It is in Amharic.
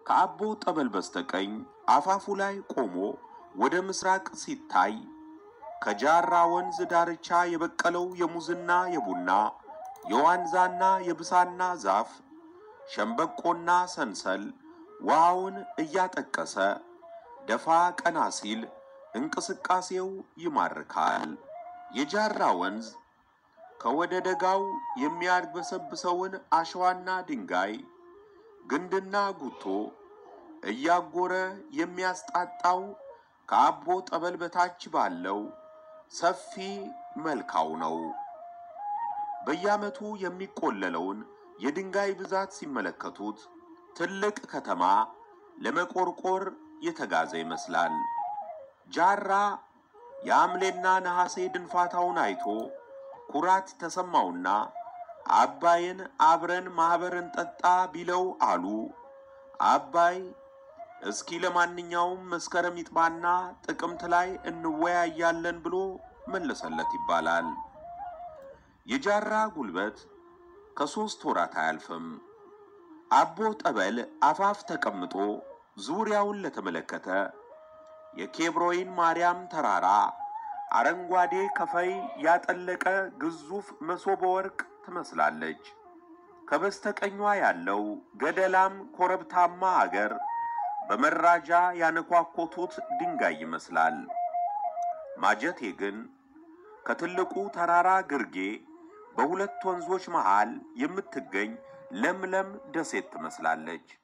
ከአቦ ጠበል በስተቀኝ አፋፉ ላይ ቆሞ ወደ ምስራቅ ሲታይ ከጃራ ወንዝ ዳርቻ የበቀለው የሙዝና የቡና የዋንዛና የብሳና ዛፍ ሸምበቆና ሰንሰል ውሃውን እያጠቀሰ ደፋ ቀና ሲል እንቅስቃሴው ይማርካል። የጃራ ወንዝ ከወደ ደጋው የሚያድበሰብሰውን አሸዋና ድንጋይ ግንድና ጉቶ እያጎረ የሚያስጣጣው ከአቦ ጠበል በታች ባለው ሰፊ መልካው ነው። በየዓመቱ የሚቆለለውን የድንጋይ ብዛት ሲመለከቱት ትልቅ ከተማ ለመቆርቆር የተጋዘ ይመስላል። ጃራ የሐምሌና ነሐሴ ድንፋታውን አይቶ ኩራት ተሰማውና አባይን አብረን ማኅበር እንጠጣ ቢለው አሉ። አባይ እስኪ ለማንኛውም መስከረም ይጥባና ጥቅምት ላይ እንወያያለን ብሎ መለሰለት ይባላል። የጃራ ጉልበት ከሦስት ወራት አያልፍም። አቦ ጠበል አፋፍ ተቀምጦ ዙሪያውን ለተመለከተ የኬብሮይን ማርያም ተራራ አረንጓዴ ከፈይ ያጠለቀ ግዙፍ መሶበ ወርቅ ትመስላለች። ከበስተቀኟ ያለው ገደላም ኮረብታማ አገር በመራጃ ያነኳኮቱት ድንጋይ ይመስላል። ማጀቴ ግን ከትልቁ ተራራ ግርጌ በሁለት ወንዞች መሃል የምትገኝ ለምለም ደሴት ትመስላለች።